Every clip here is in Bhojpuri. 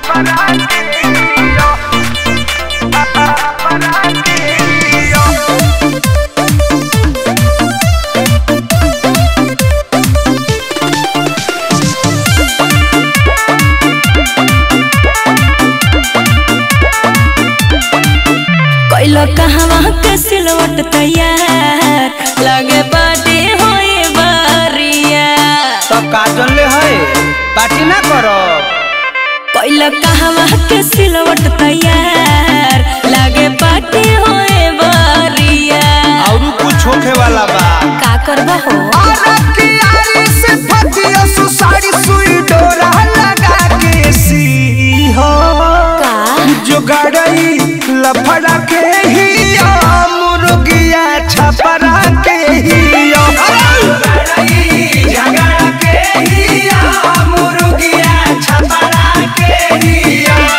कैलो कहवा के सिलवट तैयार लगे बाटे होए बारिया तो काजल ले है पार्टी ना करो कैलो कहवा के सिलवट तैयार लगे बाटे होए बारिया और कुछ होखे वाला बा का करबा हो का जुगाड़ई लफड़ा के ही मुर्गिया छपरा के ही झगड़ा के ही मुर्गिया छपरा के ही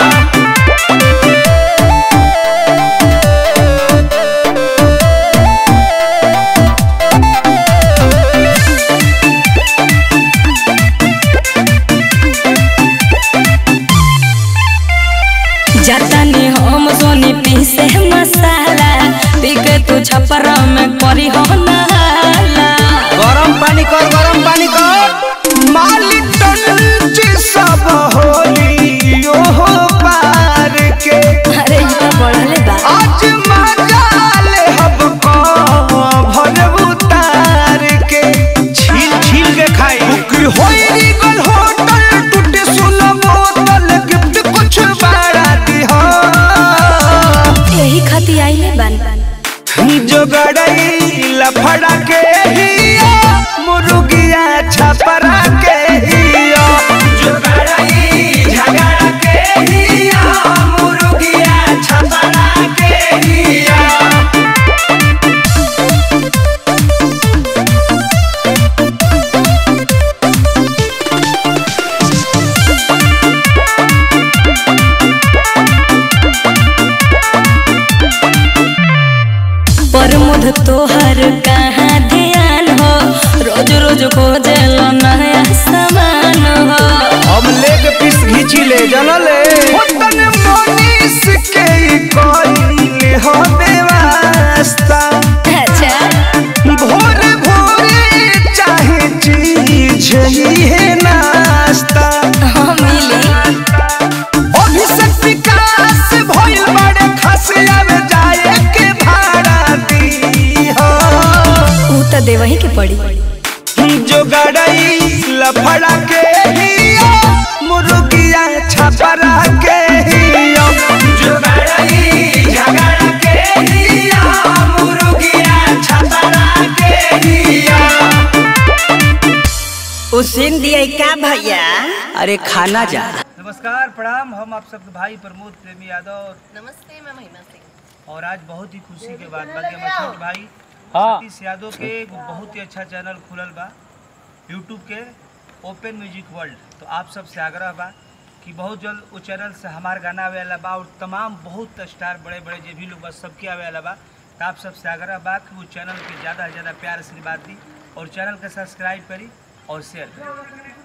जतने हम सोनी पीसे मसाला पीके तू छपरा में करी हो नाला गरम पानी कर गरम पानी कर मालिक टंची सब होली ओहो पार के अरे ई तो बढ़ले बा आज मजाले हब को भर उतार के छील छील के खाई बुकरी होई री गल होटल टूटे सुनो बोतल गिफ्ट कुछ बड़ा दी हो यही खाती आइले बन जो गड़ई लफड़ा के हिया मुर्गिया छपरा के हिया जो गड़ई झगड़ा के हिया मुर्गिया छपरा के हिया पर मुध तोहर कहाँ ध्यान हो रोज रोज खोजल नया सामान हो हम लेग पीस घीची ले जनले होतन मनीष के कोई हो बेवास्ता अच्छा भोर भोरे चाहे चीज ही है नाश्ता हाँ मिली अभिषेक विकास भइल बड़े खस आवे जाए के भाड़ा दी हो ऊ तो देवही के पड़ी जो गड़ई लफड़ा के हिया मुर्गिया छपरा के हिया जो गड़ई झगड़ा के हिया मुर्गिया छपरा के हिया उसीन दिए का भैया अरे खाना जा नमस्कार प्रणाम हम आप सबके भाई प्रमोद प्रेमी यादव नमस्ते मैं महिमा सिंह और आज बहुत ही खुशी के बाद बाकी हमारे छोटे भाई सतीश यादव के एगो बहुत ही अच्छा चैनल खुलल बा यूट्यूब के ओपन म्यूजिक वर्ल्ड तो आप सबसे आग्रह बा कि बहुत जल्द वो चैनल से हमार गाना आवे वाला बा और तमाम बहुत स्टार बड़े बड़े जो भी लोग बा सबके आवे वाला बा तो आप सबसे आग्रह बा कि वो चैनल के ज़्यादा से ज़्यादा प्यार आशीर्वाद दी और चैनल के सब्सक्राइब करी और शेयर करी